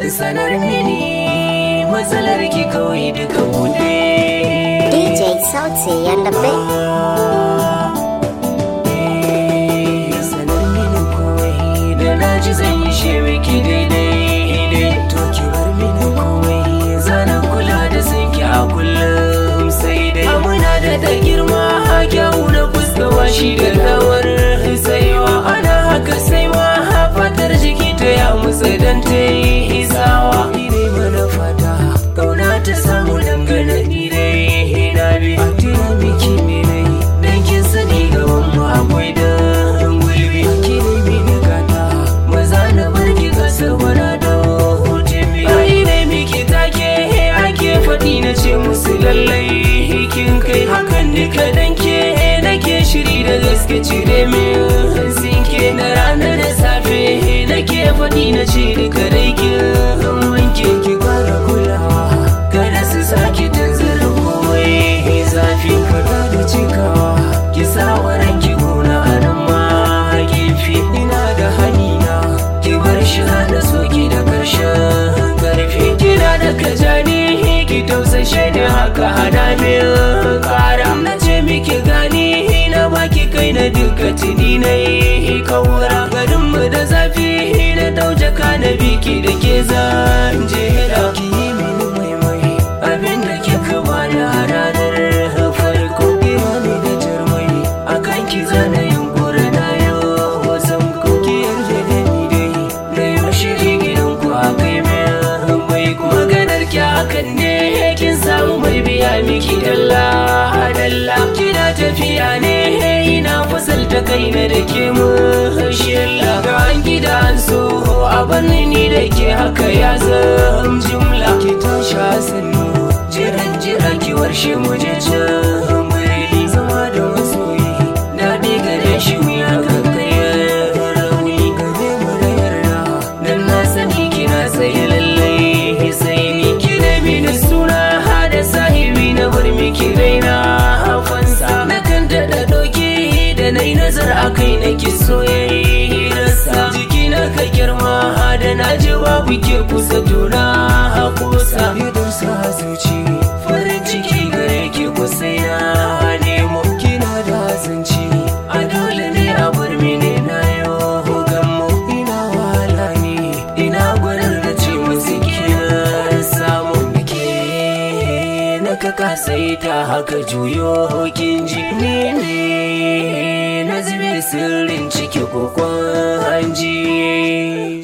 sanar mini matsalar ki kawai duka bude DJ Sauti and the Big. sanar mini komai da na ji zan yi shi miki daidai to ki bar mini komai zana kula da sanki a kullum sai dai muna da da girma kyawu na fuskawa shi da rawar saiwa ana haka saiwa fatar jiki ta ya musa dan ta yi sawa ni dai mana fata kauna ta samu dangane ni dai na bi a tira miki ne nai dan kin sani gaban mu akwai da gulbi ki dai bi da gata maza na barki kasa wara da hutumi ai dai miki take ake faɗi na ce musu lallai kin kai hakan duka dan ke nake shiri da gaske cire min sinke na rana da safe nake faɗi na ce duka dai kin wanke ki kara kulawa kada su sake tanzara komai zafi fada da cikawa ki sa waran ki gona a nan ma gefe ina da hanina ki bar shi da soki da karshen karfi kina da kajani ki tausashe ni haka hana min kara na ce miki gani na baki kai na duka tuni na yi kawura garinmu da zafi na dauje ka na biki da ke zan jera ki yi mini maimai abinda kika bani a ranar farko kira ne da jarmai akan ki zana yunkuri na yau wasan kuki yarda da ni dai da yau shiri gidan ku a kai mai mai maganar ki hakan ne kin samu mai biya miki dalla dalla kina tafiya ne ina fasalta kai na da ke mu shilla ga an gida an so a banni ni da ke haka ya zam jumla ki tashi sannu jiran jira ki warshe mu je can muri zama da masoyi daɗi gare shi mu ya kankare rauni gare mu da yarda dan na sani kina tsaye lallai sai ni ki da mini suna hada sahibi na bar miki raina fansa na kan daɗa ɗauki da na yi nazar a kai na ki soyayyarsa jiki na ka girma da na ji babu ke kusa tuna a kusa idan sa zuci farin ciki gare ki kusa ya nemo kina da zanci a dole ne a bar mini na yau gammo ina wahala ne ina gwanar da ce musu kina samu ke na ka kasaita haka juyo kin ji ni ne na zube sirrin ciki kokon hanji